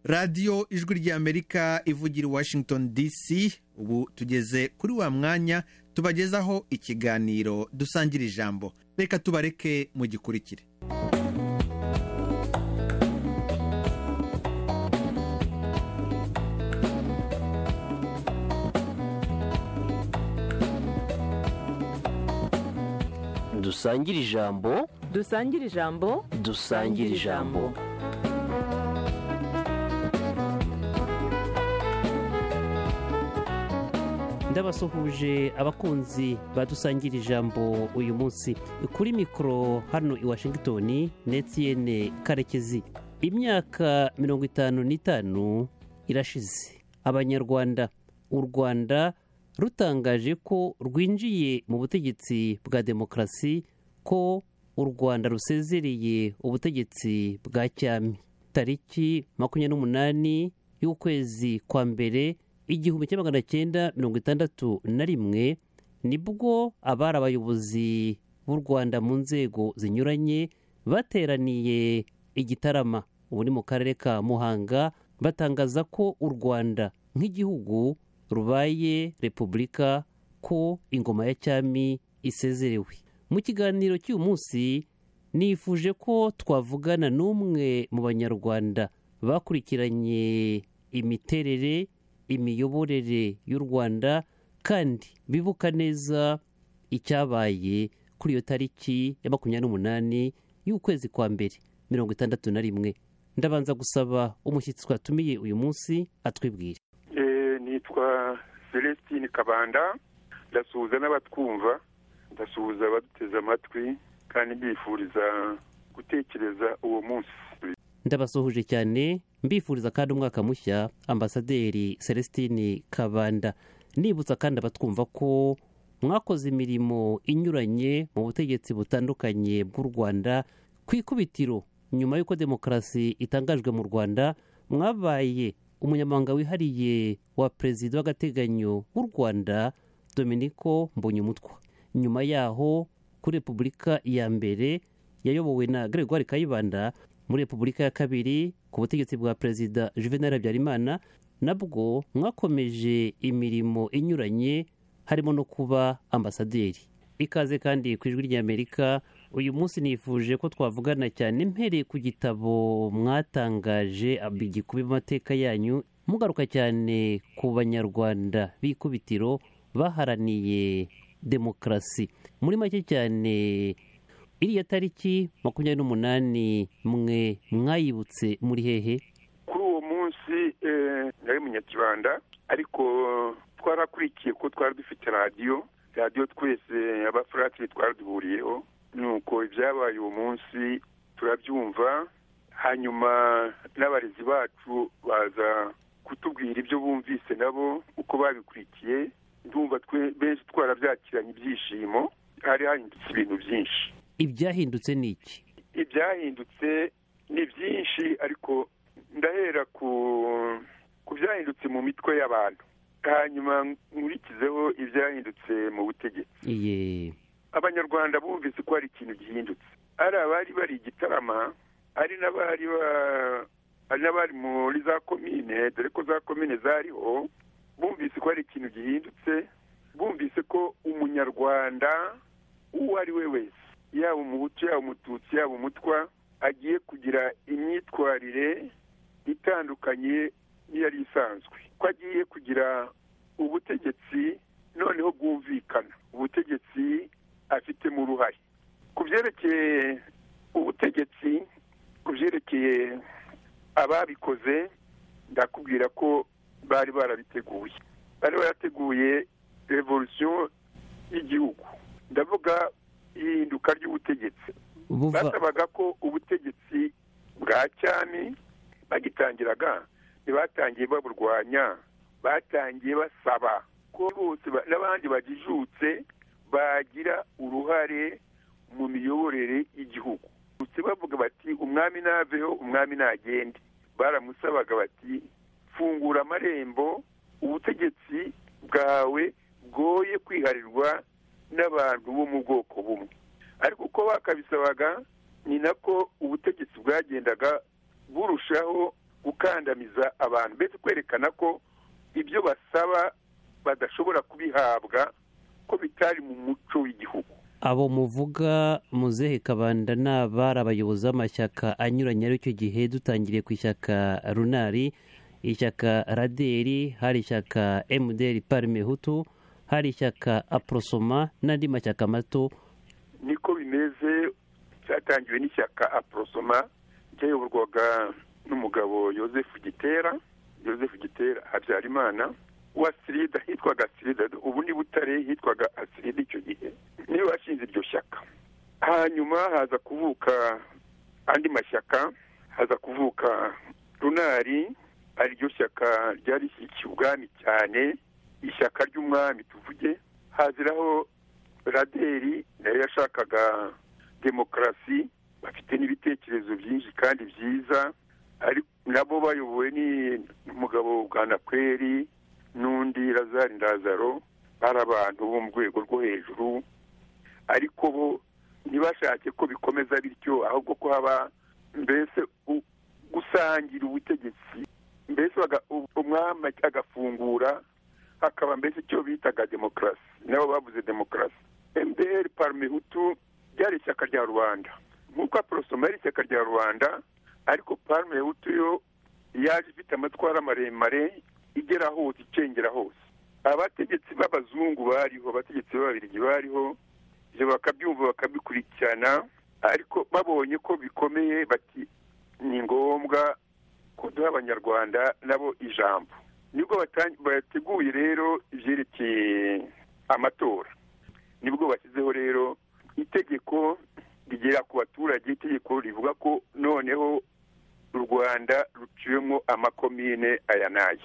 radiyo ijwi ry'amerika ivugira i washington dc ubu tugeze kuri wa mwanya tubagezaho ikiganiro dusangira ijambo reka tubareke mu gikurikire dusangire ijambo dusangire ijambo dusangire ijambo ndabasuhuje abakunzi badusangire ijambo uyu munsi kuri mikoro hano i washington netiyene karekezi imyaka mirongo itanu n'itanu irashize abanyarwanda u rwanda rutangaje ko rwinjiye mu butegetsi bwa demokarasi ko u rwanda rusezereye ubutegetsi bwa cyami tariki makumyabiri n'umunani y'ukwezi kwa mbere igihumbi kimwe magana cyenda mirongo itandatu na rimwe nibwo abari abayobozi b'u rwanda mu nzego zinyuranye bateraniye igitarama ubu ni mu karere ka muhanga batangaza ko u rwanda nk'igihugu rubaye repubulika ko ingoma ya cyami isezerewe mu kiganiro cy'uyu munsi nifuje ko twavugana n'umwe mu banyarwanda bakurikiranye imiterere imiyoborere y'u rwanda kandi bibuka neza icyabaye kuri iyo tariki ya makumyabiri n'umunani y'ukwezi kwa mbere mirongo itandatu na rimwe ndabanza gusaba umushyitsi twatumiye uyu munsi atwibwire nitwa celestine kabanda ndasuhuza n'abatwumva ndasuhuza abaduteze amatwi kandi mbifuriza gutekereza uwo munsi ndabasuhuje cyane mbifuriza kandi umwaka mushya ambasaderi celestine kabanda nibutsa kandi abatwumva ko mwakoze imirimo inyuranye mu butegetsi butandukanye bw'u rwanda ku ikubitiro nyuma y'uko demokarasi itangajwe mu rwanda mwabaye umunyamabanga wihariye wa perezida w'agateganyo w'u rwanda dominiko mbonyumutwa nyuma yaho kuri repubulika ya mbere yayobowe na gregoire kayibanda muri repubulika ya kabiri ku butegetsi bwa perezida juvenal habyarimana nabwo mwakomeje imirimo inyuranye harimo no kuba ambasaderi ikaze kandi ku ijwi ry'amerika uyu munsi nifuje ko twavugana cyane mpereye ku gitabo mwatangaje igikubi amateka yanyu mugaruka cyane ku banyarwanda b'ikubitiro baharaniye demokarasi muri make cyane iriya tariki makumyabiri n'umunani mwe mwayibutse muri hehe kuri uwo munsi nari munyakibanda ariko twarakurikiye ko twari dufite radiyo radiyo twese abafuratire twari duhuriyeho nuko ibyabaye uwo munsi turabyumva hanyuma n'abarezi bacu baza kutubwira ibyo bumvise nabo uko babikurikiye ndumva benshi twarabyakiranye ibyishimo hari hahindutse ibintu byinshi ibyahindutse ni iki ibyahindutse ni byinshi ariko ndahera ku byahindutse mu mitwe y'abantu hanyuma nkurikizeho ibyahindutse mu butegetsi abanyarwanda bumvise ko hari ikintu gihindutse ari abari bari igitarama hari n'abari muri za komine dore ko za komine zariho bumvise ko hari ikintu gihindutse bumvise ko umunyarwanda uwo ari we wese yaba umuhutu yaba umututsi yaba umutwa agiye kugira imyitwarire itandukanye n'iyari isanzwe ko agiye kugira ubutegetsi noneho bwumvikana ubutegetsi afitemo uruhare ku byerekeye ubutegetsi ku byerekeye ababikoze ndakubwira ko bari barabiteguye bari barateguye revolusiyo y'igihugu ndavuga ihinduka ry'ubutegetsi basabaga ko ubutegetsi bwa cyami bagitangiraga ntibatangiye baburwanya batangiye basaba ko bose n'abandi bagijutse bagira uruhare mu miyoborere y'igihugu gusa bavuga bati umwami naveho umwami nagende baramusabaga bati fungura amarembo ubutegetsi bwawe bwoye kwiharirwa n'abantu bo mu bwoko bumwe ariko uko bakabisabaga ni nako ubutegetsi bwagendaga burushaho guka gukandamiza abantu mbese kwerekana ko ibyo basaba badashobora kubihabwa ko bitari mu muco w'igihugu abo muvuga muzehe kabanda ni abari abayobozi b'amashyaka anyuranye ari cyo gihe dutangiriye ku ishyaka runari ishyaka raderi hari ishyaka emuderi parime hutu hari ishyaka aprosoma n'andi mashyaka mato niko bimeze cyatangiwe n'ishyaka aprosoma cyayoborwaga n'umugabo yosefu gitera yosefu gitera habyarimana wa sirida hitwaga sirida ubu ni butare hitwaga asirida icyo gihe niyo washinze iryo shyaka hanyuma haza kuvuka andi mashyaka haza kuvuka runari ariryo shyaka ryari rishyigikiye ubwami cyane ishyaka ry'umwami tuvuge haziraho raderi nayo yashakaga demokarasi bafite n'ibitekerezo byinshi kandi byiza nabo bayobowe n'umugabo bwanakweri n'undi razari ndazaro bari abantu bo mu rwego rwo hejuru ariko bo ntibashake ko bikomeza bityo ahubwo ko haba mbese gusangira ubutegetsi mbese umwami agafungura hakaba mbese icyo bitaga demokarasi nabo bavuze demokarasi mbr parmehutu ryari ishyaka rya rubanda nk'uko aporosoma ari ishyaka rya rubanda ariko parmehutu yo yaje ifite amatwara maremare igera hose icengera hose abategetsi b'abazungu bariho abategetsi b'ababirigi bariho ibyo bakabyumva bakabikurikirana ariko babonye ko bikomeye bati ni ngombwa ko duha abanyarwanda nabo ijambo nibwo bateguye rero ibyerekeye amatora nibwo bashyizeho rero itegeko rigera ku baturage itegeko rivuga ko noneho u rwanda ruciwemo amakomine aya n'aya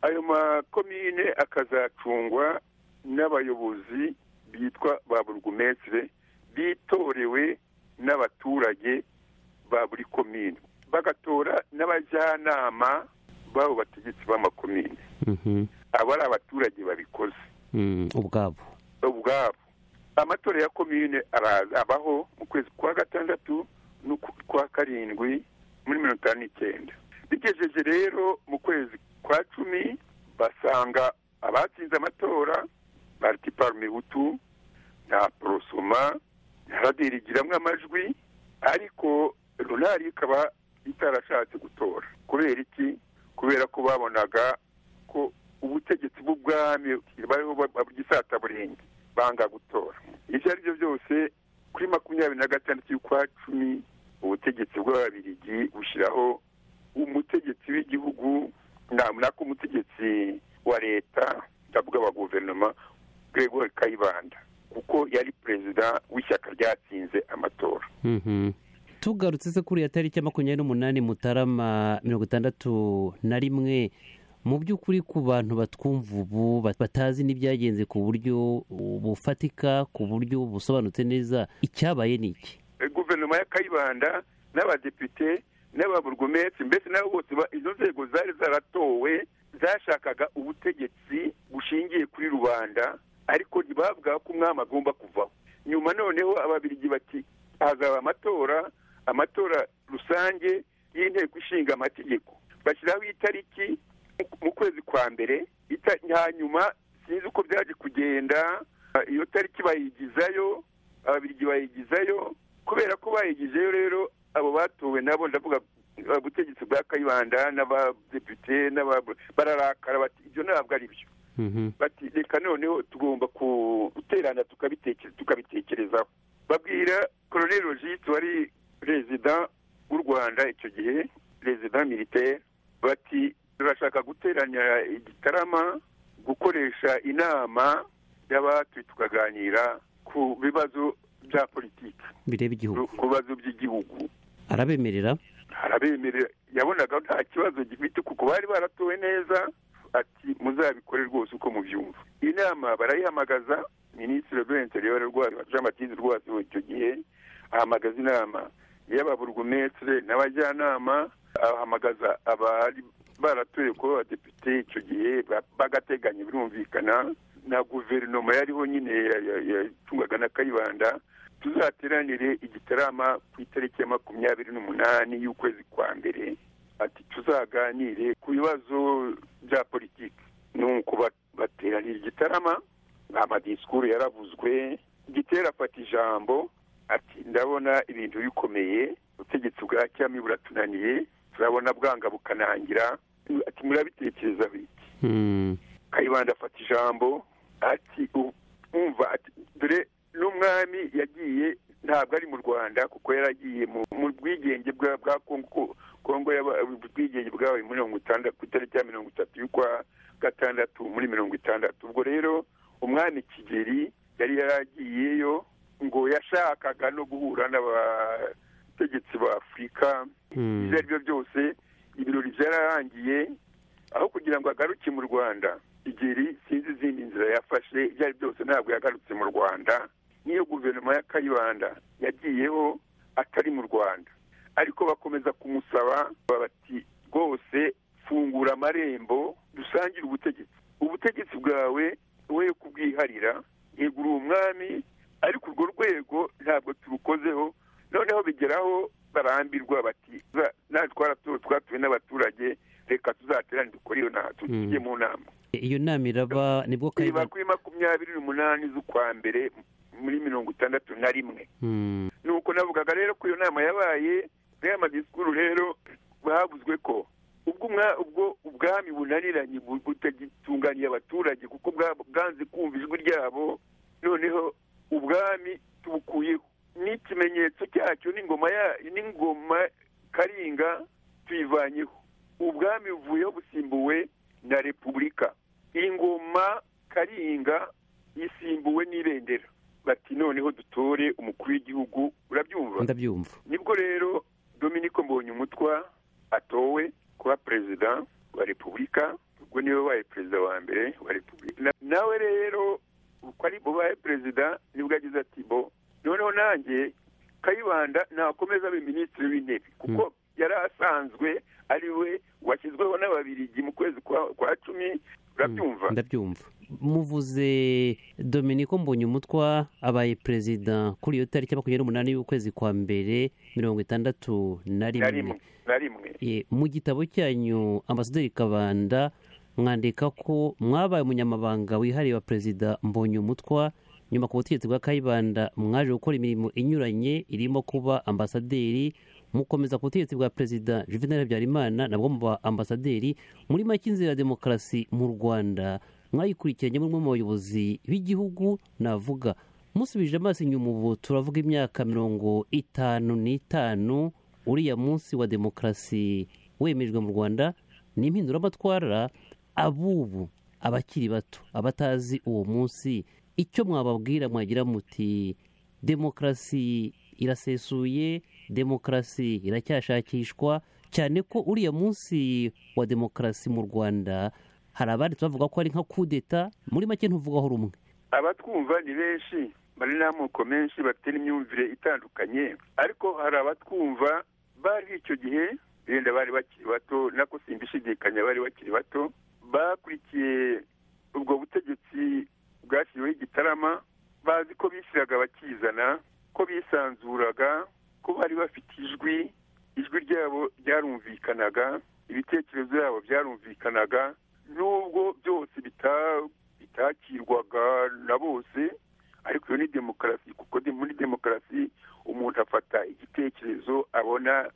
ayo makomine akazacungwa n'abayobozi bitwa ba burugumesire bitorewe n'abaturage ba buri komine bagatora n'abajyanama b'abo bategetsi b'amakomine aba ari abaturage babikoze ubwabo ubwabo amatora ya komine abaho mu kwezi kwa gatandatu n'ukwa karindwi muri mirongo itanu n'icyenda bigejeje rero mu kwezi kwa cumi basanga abatsinze amatora pariti parumehutu na porosoma na radiri igiramo amajwi ariko runari ikaba itarashatse gutora kubera iki kubera ko babonaga ko ubutegetsi bw'ubwami bariho bw'isata burenge banga gutora ibyo ari byo byose kuri makumyabiri na gatandatu y'ukwa cumi ubutegetsi bw'ababirigi bushyiraho umutegetsi w'igihugu nako umutegetsi wa leta ndavuga wa guverinoma gregori kayibanda kuko yari perezida w'ishyaka ryatsinze amatora tugarutse se kuri iyo tariki ya makumyabiri n'umunani mutarama mirongo itandatu na rimwe mu by'ukuri ku bantu batwumva ubu batazi n'ibyagenze ku buryo bufatika ku buryo busobanutse neza icyabaye ni iki guverinoma ya kayibanda n'abadepite n'ababurugumetse mbese nabo bose izo nzego zari zaratowe zashakaga ubutegetsi bushingiye kuri rubanda ariko ntibavuga ko umwami agomba kuvaho nyuma noneho ababirigi bati hazaba amatora amatora rusange y'inteko ishinga amategeko bashyiraho itariki mu kwezi kwa mbere hanyuma sinzi uko byaje kugenda iyo tariki bayigizayo ababirigi bayigizayo kubera ko bayigizeyo rero abo batowe nabo ndavuga ubutegetsi bwa kayibanda n'abadepite bararakara bati ibyo ntabwo ari byo bati reka noneho tugomba guterana tukabitekerezaho babwira koroneri rogite wari perezida w'u rwanda icyo gihe perezida militaire bati turashaka guteranya igitarama gukoresha inama y'abatuye tukaganira ku bibazo bya politiki bireba igihugu ku bibazo by'igihugu arabemerera arabemerera yabonaga nta kibazo gifite kuko bari baratowe neza ati muzabikore rwose uko mubyumva inama barayihamagaza minisitiri w'interineri jean batiste rwose icyo gihe ahamagaza inama y'ababurugumesire n'abajyanama abahamagaza abari baratuye kuba abadepite icyo gihe bagateganya birumvikana na guverinoma yariho nyine yacungwaga na kayibanda tuzateranire igitarama ku itariki ya makumyabiri n'umunani y'ukwezi kwa mbere ati tuzaganire ku bibazo bya politiki nuko ba- bateranira igitarama amadisikuru yaravuzwe gitera afata ijambo ati ndabona ibintu bikomeye ubutegetsi bwa cyami buratunaniye turabona bwanga bukanangira ati murabitekereza biki Hmm. kayibanda afata ijambo ati u- umva ati dore n'umwami yagiye ntabwo ari mu rwanda kuko yaragiye mu mu bwigenge bwa bwa kongo ko- kongo yaba- ubwigenge bwabaye muri mirongo itandatu ku itariki ya mirongo itatu y'ukwa gatandatu muri mirongo itandatu ubwo rero umwami kigeri yari yaragiyeyo ngo yashakaga no guhura n'abategetsi ba afurika Hmm. ibyo ari byo byose ibirori byararangiye aho kugira ngo agaruke mu rwanda igeri sinzi izindi nzira yafashe ibyo ari byose ntabwo yagarutse mu rwanda niyo guverinoma ya kayibanda yagiyeho atari mu rwanda ariko bakomeza kumusaba bati rwose fungura amarembo dusangire ubutegetsi ubutegetsi bwawe we kubwiharira yego uri umwami ariko urwo rwego ntabwo turukozeho noneho bigeraho barambirwa bati "Za- natwe twara- twatuwe n'abaturage reka tuzaterane dukore iyo nama tu- Mm. tujye mu nama iyo nama iraba nibwo iba kayibanda kuri makumyabiri n'umunani z'ukwa mbere muri mirongo itandatu na rimwe Hmm. nuko navugaga rero ko iyo nama yabaye muri aya madisikuru rero havuzwe ko ubwo umwa- ubwo ubwami bunaniranye bu- butagitunganiye abaturage kuko bwa- bwanze kumva ijwi ryabo noneho ubwami tubukuyeho n'ikimenyetso cyacyo n'ingoma ya- n'ingoma karinga tuyivanyeho ubwami buvuyeho busimbuwe na repubulika ingoma karinga isimbuwe n'ibendera bati noneho dutore umukuru w'igihugu urabyumva ndabyumva nibwo rero dominiko mbonyumutwa atowe kuba perezida wa repubulika ubwo niwe wabaye perezida wa mbere wa repubulika Na- nawe rero uko ari bubaye perezida nibwo yagize ati bo noneho nanjye kayibanda nakomeza abe minisitiri w'intebe kuko yari asanzwe ari we washyizweho n'ababirigi mu kwezi kwa- kwa cumi urabyumva ndabyumva muvuze dominiko mbonyumutwa abaye perezida kuri iyo tariki ya makumyabiri n'umunani y'ukwezi kwa mbere mirongo itandatu na na rimwe rimwe na rimwe Eh, mu gitabo cyanyu ambasaderi kabanda mwandika ko mwabaye umunyamabanga wihariye wa perezida mbonyumutwa nyuma ku butegetsi bwa kayibanda mwaje gukora imirimo inyuranye irimo kuba ambasaderi mukomeza ku butegetsi bwa perezida juvenal habyarimana nabwo muba ambasaderi muri make inzira ya demokarasi mu rwanda mwayikurikiranye muri umwe mu bayobozi b'igihugu navuga musubije amaso inyuma ubu turavuga imyaka mirongo itanu n'itanu uriya munsi wa demokarasi wemejwe mu rwanda ni impinduramatwara abubu abakiri bato abatazi uwo munsi icyo mwababwira mwagira muti demokarasi irasesuye demokarasi iracyashakishwa cyane ko uriya munsi wa demokarasi mu rwanda hari abandi bavuga ko ari nka kudeta muri make ntuvugaho rumwe abatwumva ni benshi bari n'amoko menshi bafite n'imyumvire itandukanye ariko hari abatwumva bari icyo gihe benda bari bakiri bato nako simbishidikanya bari bakiri bato bakurikiye ubwo butegetsi bwashyiriweho igitarama bazi ko bishyiraga bakizana ko bisanzuraga ko bari bafite ijwi ijwi ryabo ryarumvikanaga ibitekerezo byabo byarumvikanaga nubwo byose bita- bitakirwaga na bose ariko iyo ni demokarasi kuko de- muri demokarasi umuntu afata igitekerezo abona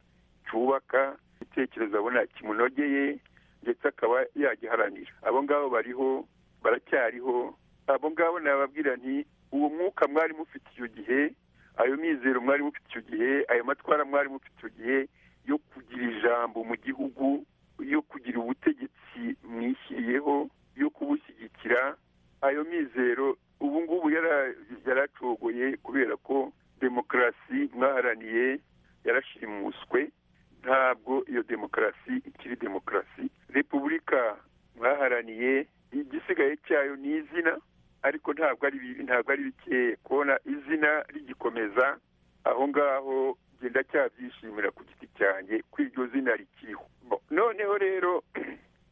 cyubaka igitekerezo abona kimunogeye ndetse akaba yagiharanira abo ngabo bariho baracyariho abo ngabo nababwira nti uwo mwuka mwari mufite icyo gihe ayo mizero mwari mufite icyo gihe ayo matwara mwari mufite icyo gihe yo kugira ijambo mu gihugu yo kugira ubutegetsi mwishyiriyeho yo kubushyigikira ayo mizero ubu ngubu yara- yaracogoye kubera ko demokarasi mwaharaniye yarashimuswe ntabwo iyo demokarasi ikiri demokarasi repubulika mwaharaniye igisigaye cyayo ni izina ariko ntabwo ari bi- ntabwo ari bikeye kubona izina rigikomeza aho ngaho njye ndacyabyishimira ku giti cyanjye ko iryo zina rikiriho Bo, noneho rero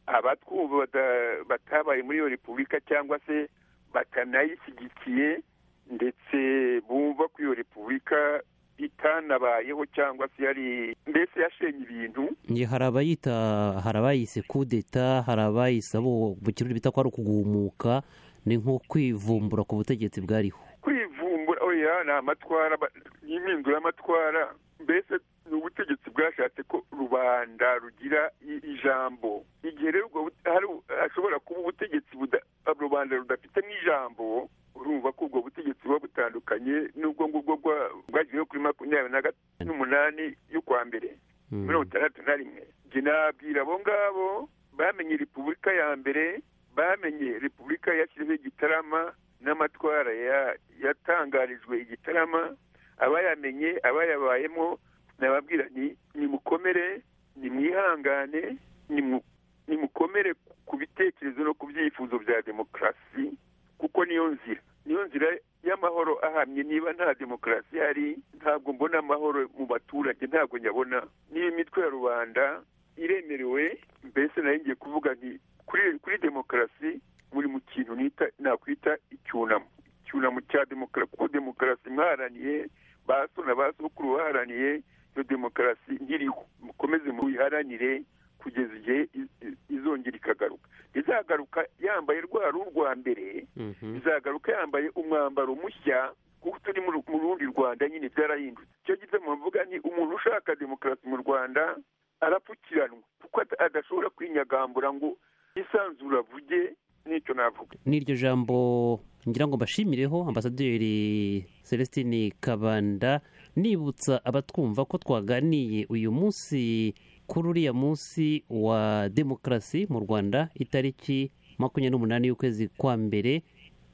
abatwumva bata- batabaye muri iyo repubulika cyangwa se batanayishyigikiye ndetse bumva ko iyo repubulika itanabayeho cyangwa se yari mbese yashenye ibintu Nge hari abayita hari abayise kudeta hari abayise abo mu kirundi bita ko ari ukugumuka ni nko kwivumbura ku butegetsi bwariho kwivumbura oya ni amatwara ba- impindura y'amatwara mbese ni ubutegetsi bwashatse ko rubanda rugira i- ijambo igihe rero ubwo bute- hari u- hashobora kuba ubutegetsi buda- rubanda rudafite n'ijambo urumva ko ubwo butegetsi buba butandukanye n'ubwo ngubwo bwa- bwagiriweho kuri makumyabiri na gat- n'umunani y'ukwa mbere Mm. mirongo itandatu na rimwe njye nabwira abo ngabo bamenye repubulika ya mbere bamenye repubulika yashyizeho igitarama n'amatwara ya- yatangarijwe igitarama abayamenye abayabayemo nababwira ni nimukomere nimwihangane nimu- nimukomere ku- ku bitekerezo no ku byifuzo bya demokarasi kuko niyo nzira niyo nzira y'amahoro ahamye niba nta demokarasi ihari ntabwo mbona amahoro mu baturage ntabwo nyabona niba imitwe ya rubanda iremerewe mbese nayo ngiye kuvuga nti kuri kuri demokarasi muri mu kintu nita nakwita icyunamo icyunamo cya demokarasi kuko demokarasi mwaraniye ba so na ba sokuru baharaniye iyo demokarasi nkiriho mukomeze muyiharanire kugeza igihe i- i- izongera ikagaruka izagaruka yambaye rwa ruhu rwa mbere Mhm. izagaruka yambaye umwambaro mushya kuko turi mu ru- mu rundi rwanda nyine byarahindutse icyo gituma mvuga ni umuntu ushaka demokarasi mu rwanda arapfukiranwa kuko ada- adashobora kwinyagambura ngo isanzura avuge n'icyo navuga n'iryo jambo ngira ngo mbashimireho ambasaderi celestine kabanda nibutsa abatwumva ko twaganiye uyu munsi kuri uriya munsi wa demokarasi mu rwanda itariki makumyabiri n'umunani y'ukwezi kwa mbere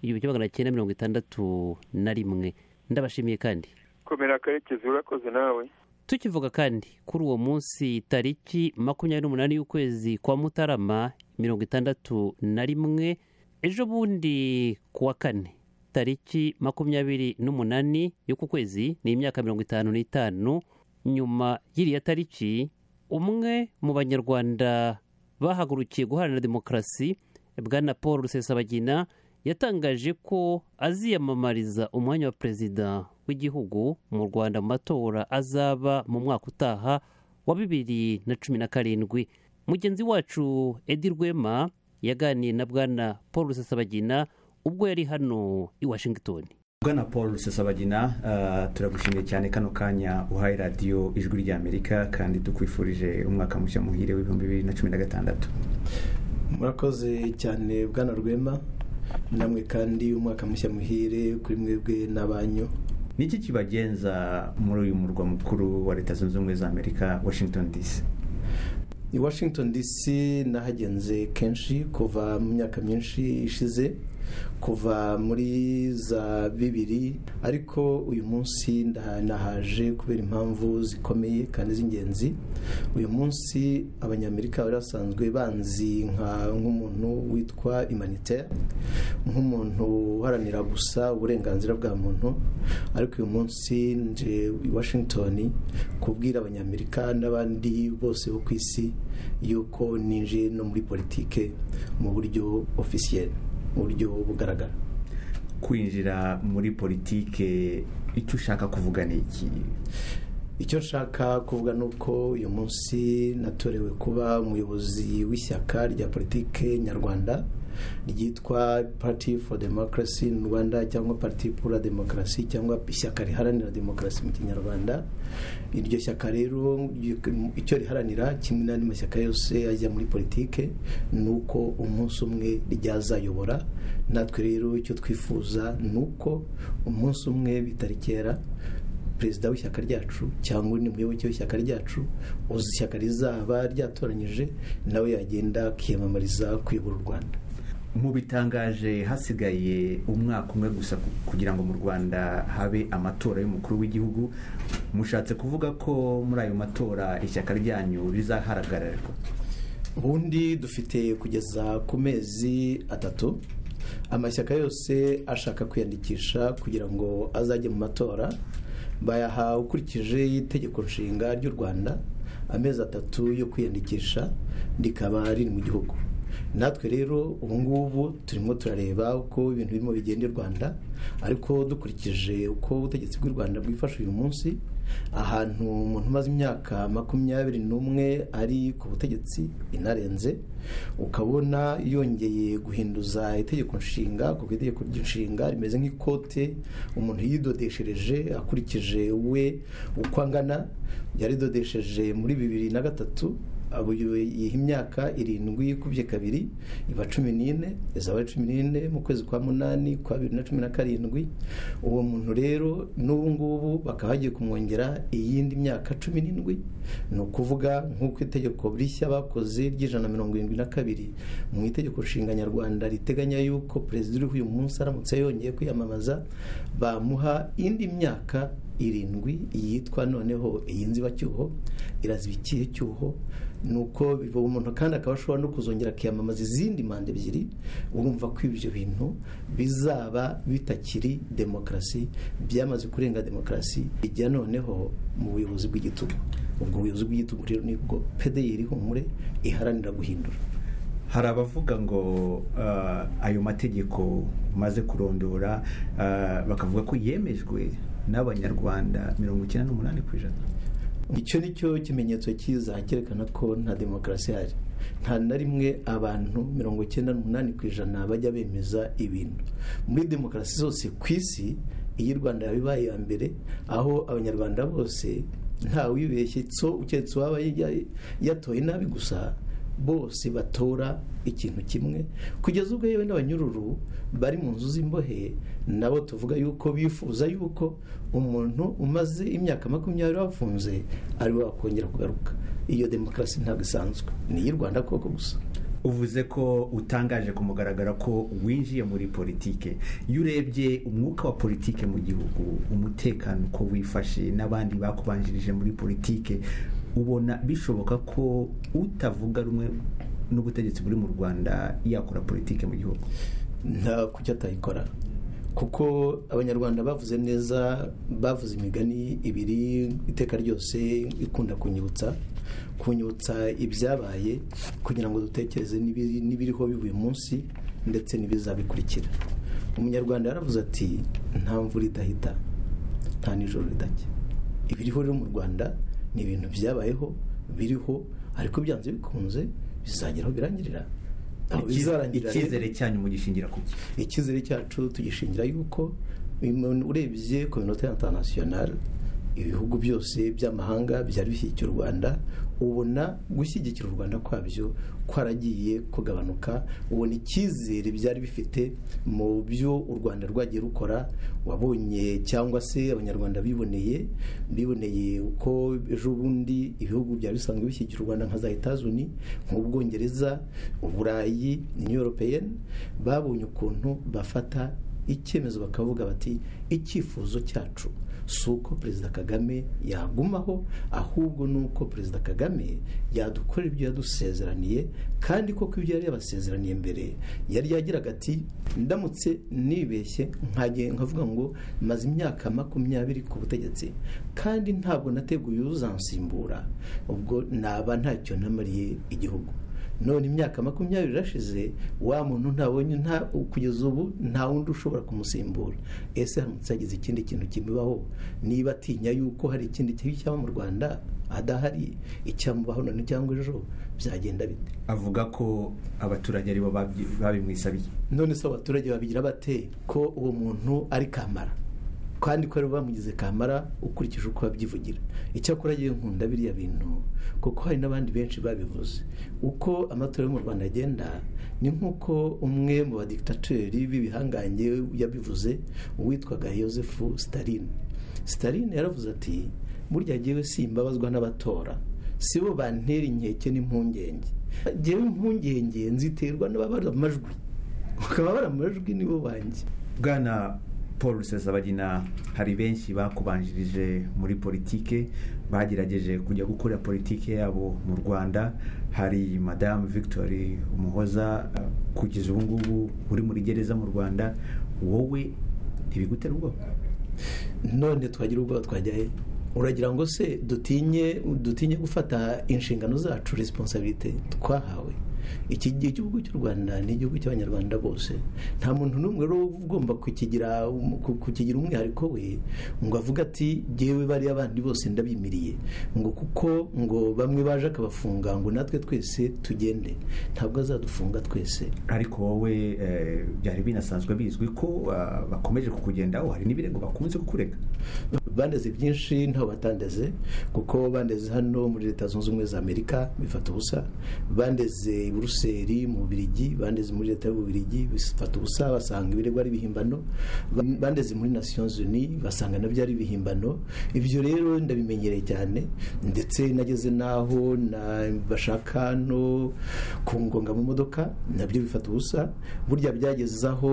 igihumbi kimwe magana cyenda mirongo itandatu na rimwe ndabashimiye kandi komera akarekezi urakoze nawe tukivuga kandi kuri uwo munsi tariki makumyabiri n'umunani y'ukwezi kwa mutarama mirongo itandatu na rimwe ejo bundi ku wa kane tariki makumyabiri n'umunani y'uku kwezi ni imyaka mirongo itanu n'itanu nyuma y'iriya tariki umwe mu banyarwanda bahagurukiye guharanira demokarasi bwana paul rusesabagina yatangaje ko aziyamamariza umwanya wa perezida w'igihugu mu rwanda mu matora azaba mu mwaka utaha wa bibiri na cumi na karindwi mugenzi wacu edi rwema yaganiye na bwana paul rusesabagina ubwo yari hano i washington bwana paul rusesabagina ah, turagushimiye cyane kano kanya uhaye radiyo ijwi ry'amerika kandi tukwifurije umwaka mushya muhire w'ibihumbi bibiri na cumi na gatandatu murakoze cyane bwana rwema namwe kandi umwaka mushya muhire kuri mwebwe n'abanyu niki kibagenza muri uyu murwa mukuru wa leta zunze ubumwe za amerika washington dc i washington dc nahagenze kenshi kuva mu myaka myinshi ishize kuva muri za bibiri ariko uyu munsi ndaha- nahaje kubera impamvu zikomeye kandi z'ingenzi uyu munsi abanyamerika bari basanzwe banzi nka- nk'umuntu witwa imanitaire nk'umuntu uharanira gusa uburenganzira bwa muntu ariko uyu munsi nje i washington kubwira abanyamerika n'abandi bose bo ku isi yuko ninjiye no muri politike mu buryo officiel mu buryo bugaragara kwinjira muri politike icyo ushaka kuvuga ni iki icyo nshaka kuvuga ni uko uyu munsi natorewe kuba umuyobozi w'ishyaka rya politike nyarwanda ryitwa party for democracy in rwanda cyangwa parti pour la demokarasi cyangwa ishyaka riharanira demokarasi mu kinyarwanda iryo shyaka rero ry- icyo riharanira kimwe n'andi mashyaka yose ajya muri politike ni uko umunsi umwe ryazayobora natwe rero icyo twifuza ni uko umunsi umwe bitari kera perezida w'ishyaka ryacu cyangwa undi muyoboke w'ishyaka ryacu uzi ishyaka rizaba ryatoranyije nawe yagenda akiyamamariza kuyobora u rwanda mu bitangaje hasigaye umwaka umwe gusa ku- kugira ngo mu rwanda habe amatora y'umukuru w'igihugu mushatse kuvuga ko muri ayo matora ishyaka ryanyu rizaharagararirwa ubundi dufite kugeza ku mezi atatu amashyaka yose ashaka kwiyandikisha kugira ngo azajye mu matora bayaha ukurikije itegeko nshinga ry'u rwanda amezi atatu yo kwiyandikisha rikaba riri mu gihugu natwe rero ubu ngubu turimo turareba uko ibintu birimo bigenda i rwanda ariko dukurikije uko ubutegetsi bw'u rwanda bwifashe uyu munsi ahantu umuntu umaze imyaka makumyabiri n'umwe ari ku butegetsi inarenze ukabona yongeye guhinduza itegeko nshinga kuko itegeko ry'inshinga rimeze nk'ikote umuntu yidodeshereje akurikije we uko angana yaridodesheje muri bibiri na gatatu yiha imyaka irindwi kubye kabiri iba cumi n'ine izaba cumi n'ine mu kwezi kwa munani kwa bibiri na cumi na karindwi uwo muntu rero n'ubu ngubu bakaba bagiye kumwongera iyindi myaka cumi n'indwi ni ukuvuga nk'uko itegeko rishya bakoze ry'ijana na mirongo irindwi na kabiri mu itegeko nshinga nyarwanda riteganya yuko perezida uriho uyu munsi aramutse yongeye kwiyamamaza bamuha indi myaka irindwi yitwa noneho iyi nzibacyuho iraziba ikihe cyuho ni uko umuntu kandi akaba ashobora no kuzongera akiyamamaza izindi manda ebyiri urumva ko ibyo bintu bizaba bitakiri demokarasi byamaze kurenga demokarasi bijya noneho mu buyobozi bw'igitugu ubwo buyobozi bw'igitugu rero nibwo pedeyiri humure iharanira guhindura hari abavuga ngo ayo mategeko maze kurondora bakavuga ko yemejwe n'abanyarwanda mirongo icyenda n'umunani ku ijana icyo ni cyo kimenyetso cyiza cyerekana ko nta demokarasi ihari nta na rimwe abantu mirongo icyenda n'umunani ku ijana bajya bemeza ibintu muri demokarasi zose ku isi iyi rwanda yabibaye iya mbere aho abanyarwanda bose ntawibeshye so uketse uwaba yatoye nabi gusa bose batora ikintu kimwe kugeza ubwo yewe n'abanyururu bari mu nzu z'imbohe nabo tuvuga yuko bifuza yuko umuntu umaze imyaka makumyabiri bafunze ari we wakongera kugaruka iyo demokarasi ntabwo isanzwe ni iy'u rwanda koko gusa uvuze ko utangaje kumugaragara ko winjiye muri politike iyo urebye umwuka wa politike mu gihugu umutekano uko wifashe n'abandi bakubanjirije muri politike ubona bishoboka ko utavuga rumwe n'ubutegetsi buri mu rwanda yakora politike mu gihugu nta kuki atayikora kuko abanyarwanda bavuze neza bavuze imigani ibiri iteka ryose ikunda kunyibutsa kunyibutsa ibyabaye kugira ngo dutekereze n'ibiriho bivuye umunsi ndetse n'ibizabikurikira umunyarwanda yaravuze ati nta mvura idahita nta nijoro ridajya ibiriho rero mu rwanda ni ibintu byabayeho biriho ariko byanze bikunze bizageraho birangirira icyizere cyanyu mugishingira ku icyizere cyacu tugishingira yuko urebye ku minota intanasiyonari ibihugu byose by'amahanga byari bishyigikiye u rwanda ubona gushyigikira u rwanda kwabyo kwaragiye kugabanuka ubona icyizere byari bifite mu byo u rwanda rwagiye rukora wabonye cyangwa se abanyarwanda biboneye biboneye uko ejo bundi ibihugu byari bisanzwe bishyigikira u rwanda nka za etazuni nk'ubwongereza uburayi niyuropeyeni babonye ukuntu bafata icyemezo bakavuga bati icyifuzo cyacu si uko perezida kagame yagumaho ahubwo ni uko perezida kagame yadukorera ibyo yadusezeraniye kandi koko ibyo yari yabasezeraniye mbere yari yagiraga ati ndamutse nibeshye nkavuga ngo maze imyaka makumyabiri ku butegetsi kandi ntabwo nateguye uzansimbura ubwo naba ntacyo namariye igihugu none imyaka makumyabiri irashize wa muntu ntabonye kugeza ubu nta wundi ushobora kumusimbura ese haramutse yagize ikindi kintu kimubaho niba atinya yuko hari ikindi kibi cyaba mu rwanda adahari icyamubaho none cyangwa ejo byagenda bite avuga ko abaturage aribo babimwisabiye none se abaturage babigira bate ko uwo muntu ari kamara kandi ko bamugize kamara ukurikije uko babyivugira icyakora yewe nkunda biriya bintu kuko hari n'abandi benshi babivuze uko amatora yo mu rwanda agenda ni nk'uko umwe mu badikitateri b'ibihangange yabivuze uwitwaga yosefu sitaline sitaline yaravuze ati burya ngewe si imbabazwa n'abatora si bo bantera inkeke n'impungenge ngewe impungenge nziterwa n'ababara amajwi ababara amajwi nibo banjye bwana paul rusesabagina hari benshi bakubanjirije muri politike bagerageje kujya gukora politike yabo mu rwanda hari madamu victoire umuhoza kugeza ubu ngubu uri muri gereza mu rwanda wowe ntibigutera ubwoba none twagira ubwoba twajyahe uragira ngo se dutinye dutinye gufata inshingano zacu resiponsabite twahawe iki gihe igihugu cy'u rwanda ni igihugu cy'abanyarwanda bose nta muntu n'umwe rero uba ugomba kukigira ku- kukigira umwihariko we ngo avuge ati yewe bariya bandi bose ndabimiriye ngo kuko ngo bamwe baje akabafunga ngo natwe twese tugende ntabwo azadufunga twese ariko wowe eh, byari binasanzwe bizwi ko ah, bakomeje kukugendaho hari n'ibirego bakunze kukurega bandeze byinshi ntaho batandeze kuko bandeze hano muri leta zunze ubumwe za amerika bifata ubusa bandeze i buruseli mu bubirigi bandeze muri leta y'ububirigi bifata ubusa basanga ibirego ari ibihimbano Ba- bandeze muri nations unies basanga nabyo ari ibihimbano ibyo rero ndabimenyereye cyane ndetse nageze n'aho na- bashaka no kungonga mu modoka nabyo bifata ubusa burya byageze aho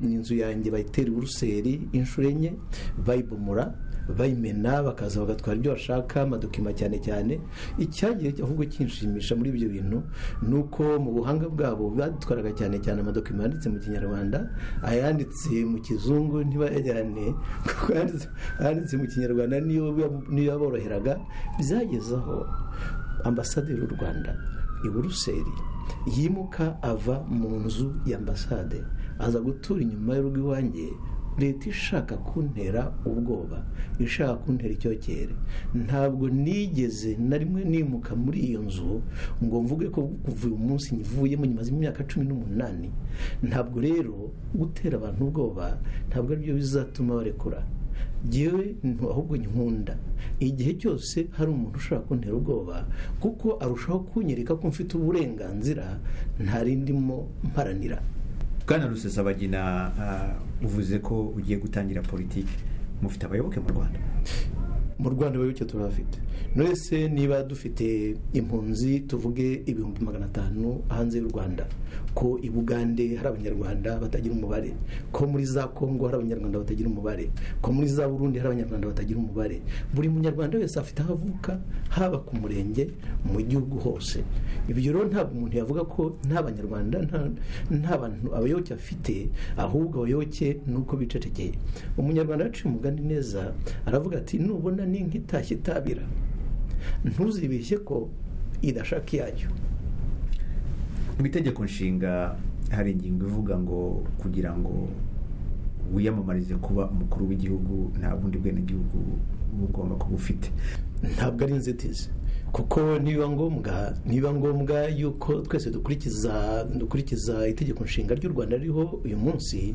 inzu yanjye bayitera buruseli inshuro enye bayibomora bayimena bakaza bagatwara ibyo bashaka amadokima cyane cyane icyagiye ahubwo kinshimisha muri ibyo bintu ni uko mu buhanga bwabo badutwaraga cyane cyane amadokima yanditse mu kinyarwanda ayanditse mu kizungu ntibayajyane kuko ayanditse- ayanditse mu kinyarwanda niyo niyo yaboroheraga byageze aho ambasaderi w'u rwanda i buruseli yimuka ava mu nzu y'ambasade aza gutura inyuma y'urugo iwanjye leta ishaka kuntera ubwoba ishaka kuntera icyokere ntabwo nigeze na rimwe nimuka muri iyo nzu ngo mvuge ko kuva uyu munsi nyivuyemo nyuma y'imyaka cumi n'umunani ntabwo rero gutera abantu ubwoba ntabwo aribyo bizatuma barekura ngewe ntu- ahubwo nkunda igihe cyose hari umuntu ushobora kuntera ubwoba kuko arushaho kunyereka ko mfite uburenganzira ntarindimo mparanira bwana rusesabagina ah, uvuze ko ugiye gutangira politiki mufite abayoboke mu rwanda mu rwanda abayoboke turabafite mwese niba dufite impunzi tuvuge ibihumbi magana atanu hanze y'u rwanda ko i bugande hari abanyarwanda batagira umubare ko muri za kongo hari abanyarwanda batagira umubare ko muri za burundi hari abanyarwanda batagira umubare buri munyarwanda wese afite aho avuka haba ku murenge mu gihugu hose ibyo rero ntabwo umuntu yavuga ko nta banyarwanda nta- nta bantu abayoboke afite ahubwo abayoboke ni uko bicecekeye umunyarwanda yaciye umugani neza aravuga ati nubona n'inka itashye itabira ntuzibeshye ko idashaka iyayo mu itegeko nshinga hari ingingo ivuga ngo kugira ngo wiyamamarize kuba umukuru w'igihugu nta bundi bwenegihugu uba ugomba kuba ufite ntabwo ari inzitizi kuko nibiba ngombwa nibiba ngombwa yuko twese dukurikiza dukurikiza itegeko nshinga ry'u rwanda ririho uyu munsi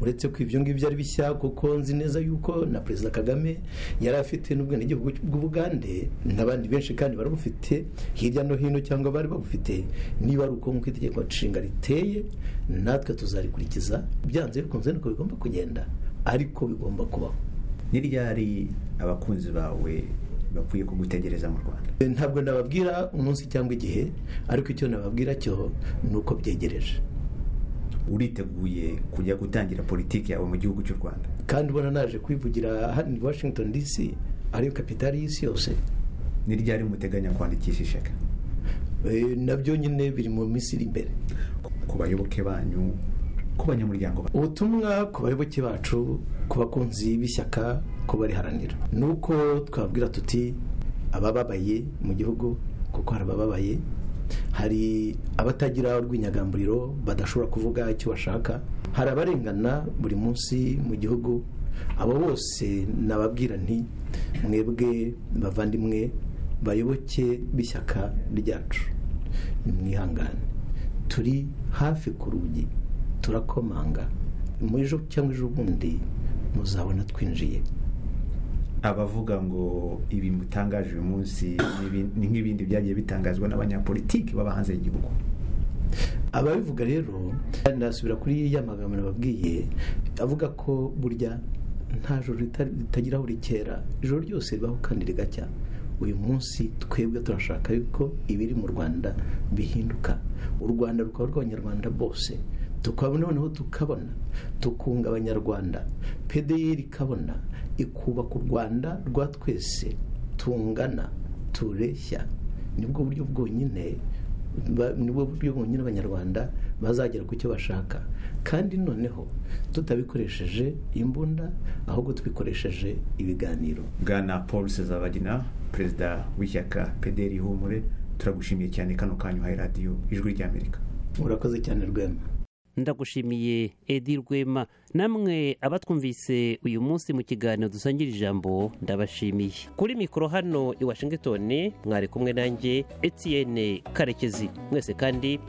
uretse ko ibyo ngibyo ari bishya kuko nzi neza yuko na perezida kagame yari afite n'ubwenegihugu bw'ubugande n'abandi benshi kandi barabufite hirya no hino cyangwa bari babufite niba ari uko nk'uko itegeko nshinga riteye natwe tuzarikurikiza byanze bikunze nuko bigomba kugenda ariko bigomba kubaho ni ryari abakunzi bawe bakwiye kugutegereza mu rwanda ntabwo nababwira umunsi cyangwa igihe ariko icyo nababwira cyo ni uko byegereje uriteguye kujya gutangira politiki yawe mu gihugu cy'u rwanda kandi ubona naje kwivugira hano i washington dc ariyo kapitali y'isi yose ni ryari muteganya kwandikisha ishyaka Eh, nabyo nyine biri mu minsi iri imbere ku bayoboke banyu ku banyamuryango banyu ubutumwa ku bayoboke bacu ku bakunzi b'ishyaka ko bariharanira ni uko twabwira tuti abababaye mu gihugu kuko hari abababaye hari abatagira urwinyagamburiro badashobora kuvuga icyo bashaka hari abarengana buri munsi mu gihugu abo bose nababwira nti mwebwe bavandimwe bayoboke b'ishyaka ryacu nimwihangane turi hafi ku rugi turakomanga mu ejo cyangwa ejo bundi muzabona twinjiye abavuga ngo ibi mutangaje uyu munsi ni ibi- ni nk'ibindi byagiye bitangazwa n'abanyapolitiki baba hanze y'igihugu ababivuga rero ndasubira kuri ya magambo nababwiye avuga ko burya nta joro rita- ritagira aho rikera ijoro ryose ribaho kandi rigacya uyu munsi twebwe turashaka yuko ibiri mu rwanda bihinduka u rwanda rukaba rw'abanyarwanda bose tukabona noneho tukabona tukunga abanyarwanda pdr ikabona ikubaka u rwanda rwa twese tungana tureshya nibwo buryo bwonyine ba- nibwo buryo bwonyine abanyarwanda bazagera ku cyo bashaka kandi noneho tutabikoresheje imbunda ahubwo tubikoresheje ibiganiro bwana paul sezabagina perezida w'ishyaka pederi humure turagushimiye cyane kano kanyu hayi radiyo ijwi ry'amerika murakoze cyane rwema ndagushimiye edi rwema namwe abatwumvise uyu munsi mu kiganiro dusangira ijambo ndabashimiye kuri mikoro hano i washington mwari kumwe nanjye etienne karekezi mwese kandi